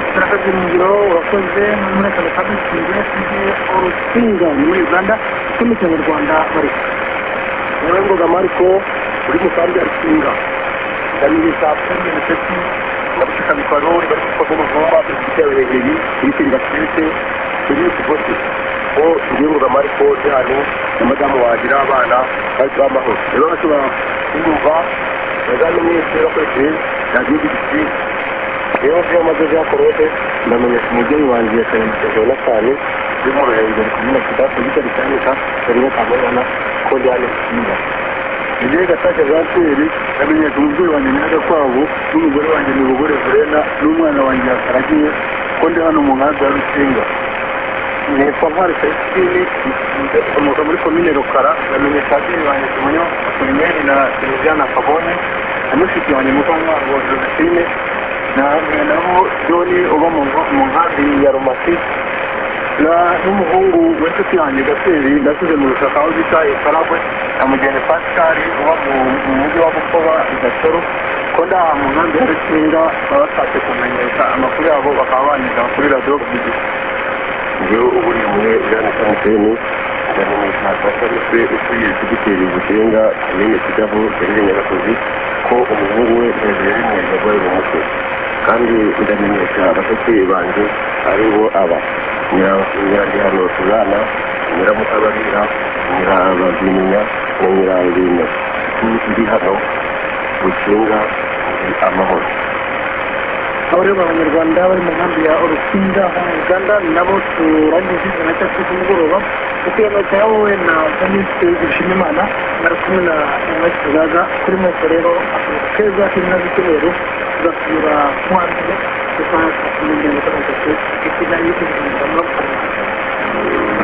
umuriro wakoze muri kabiri urusinga muri uganda utumikira mu rwanda bareka yarangoga mariko uri mu kambi ya rusinga ndamiriza kuri ndetse ndabushika mikoro bari kuko mu vumba perezida wa hegeri ibiti bigatwite biri ku bose ko tugiruga mariko cyane na madamu wagira abana bari bamahoro rero bashobora kumva Madamu Minisitiri w'Abakozi na Gihugu Gisirikare rero byo amaze byakorode ndamenyesha umubyeyi wanjye ya karindwi jonathan bimworohereza kumenya kidafu gitari cyanika barimo kamubona ko ryane kimwe igihe gataka za kweri ndamenyesha umubyeyi wanjye nyaga kwabo n'umugore wanjye ni umugore verena n'umwana wanjye yakaragiye ko ndi hano mu nkambi ya rusinga nitwa ntwari celestine ikomoka muri komine rukara ndamenyesha ababyeyi banjye kimonyo apolineri na siliviyana kabone na mushiki wanjye mukantwaro josephine nahamwe nabo joni uba mu nkambi ya rumasi n'umuhungu w'inshuti yanjye gateri nasize mu rusaka aho bita ikaragwe na mugeni pascal uba mu mujyi wa bukoba gasoro ko nda mu nkambi ya rukinga baba bashatse kumenyesha amakuru yabo bakaba banyuza kuri radiyo rwigi iyo uburi umwe jane samuseni ndamenyesha basarutse utuye kudutera igishinga komine kidaho yarire nyagasozi ko umuhungu we hejuru y'umuntu yaguye mu mutwe kandi ndamenyesha abashyitsi banjye ari bo aba nyiragihano tuzana nyiramutababira nyirabaziminya na nyirabimwe ndi hano bukinga ndi amahoro aba rero abanyarwanda bari mu nkambi ya urusinga hano mu uganda nabo turangije ijana cya cyo kumugoroba kuko iyo nota yawe na minisitiri dushimimana bari kumwe na inoti tuzaza kuri moto rero akazi keza k'inka z'icyumweru tugasubira mu wa mbere tukaba twakumenya gutanga serivisi kigali y'ubuzima bwa